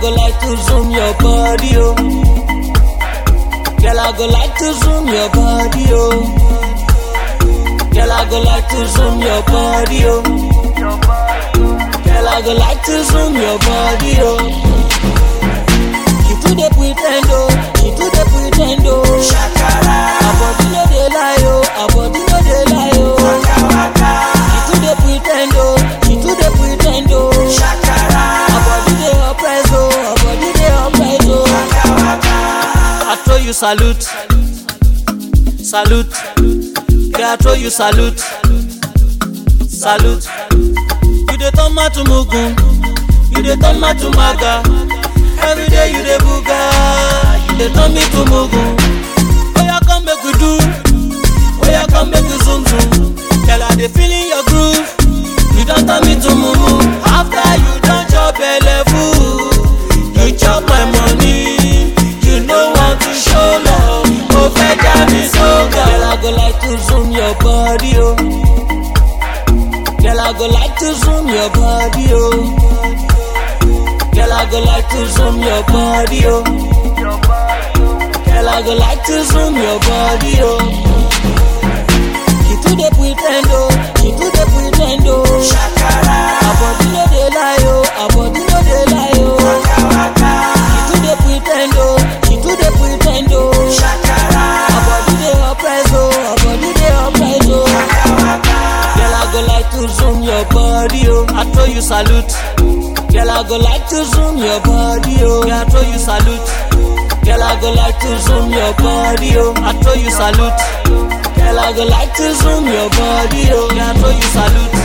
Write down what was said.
go like to zoom your body, oh. Girl, I go like to zoom your body, oh. Girl, I go like to zoom your body, oh. Girl, I go like to zoom your body, oh. She too dey pretend, oh. She too dey pretend, oh. Shakara, Her body no dey lie, oh. Her body no dey lie, oh. waka waka, She too dey pretend, oh. She too dey pretend, oh. shakara, Her body dey oppress, oh. Her body dey oppress, oh. waka waka, I throw you salute, salute. Yeah, I throw you salute, salute. You dey turn ma to mugun, you dey turn ma to maga. Every day you dey buga, you dey turn me to mugun. Oya come make we do, oya come make we zoom zoom. Girl, I dey feel in your groove, you don turn me to mumu. After you don chop belle full, you chop my money. You no want to show love, oh fẹ́ já mi sóga. Girl, I go like to zoom your body, oh. Girl, I go like to zoom your body, oh. Girl, I go like to zoom your body, oh. Girl, I go like to zoom your body, oh. She too dey pretend, oh. She too dey pretend, oh. shakara, Her body no dey lie, oh. Her body no dey lie, oh. waka waka, She too dey pretend, oh. She too dey pretend, oh. shakara, Her body dey oppress, oh. Her body dey oppress, oh. waka waka, Girl, I go like to zoom your body, oh. I throw you salute. Girl, I go like to zoom your body, oh. Yeah, I throw you salute. Girl, I go like to zoom your body, oh. I throw you salute. Girl, I go like to zoom your body, oh. Yeah, I throw you salute.